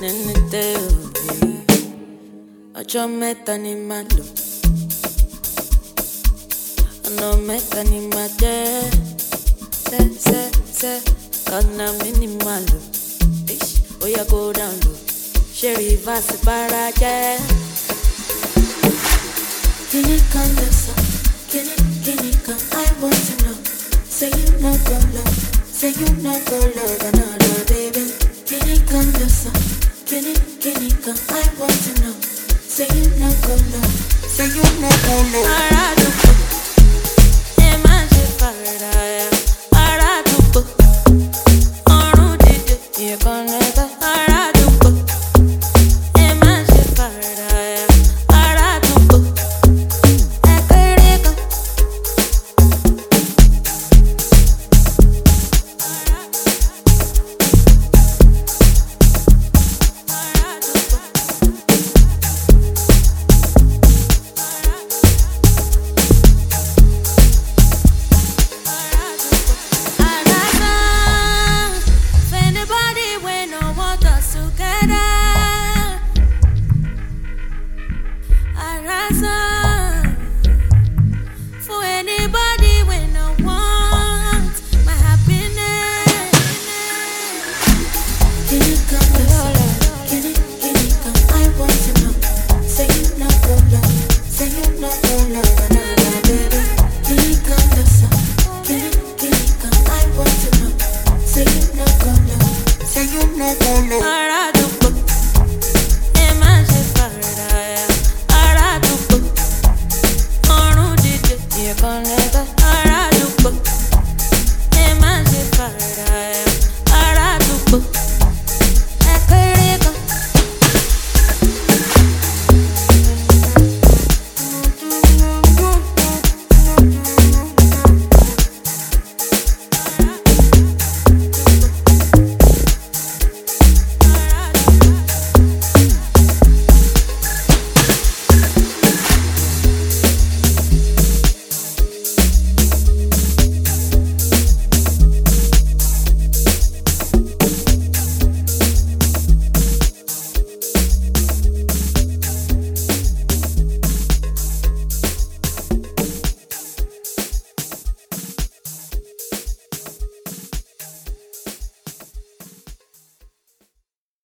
nínú tẹ òye ọjọ́ mẹ́ta ni màá lò ọ̀nà mẹ́ta ni màá jẹ́ sẹ́sẹ́sẹ́ ọ̀nà mi ni màá lò Ish, ó yẹ kó down lò ṣé rìvásì bára jẹ́. Kini kan lọ sọ, kini kini kan I want to know. Say you no go love, say you no go love another baby. Kini kan lọ sọ, kini kini kan I want to know. Say you no go love, say you no go love. Ara àdúgbò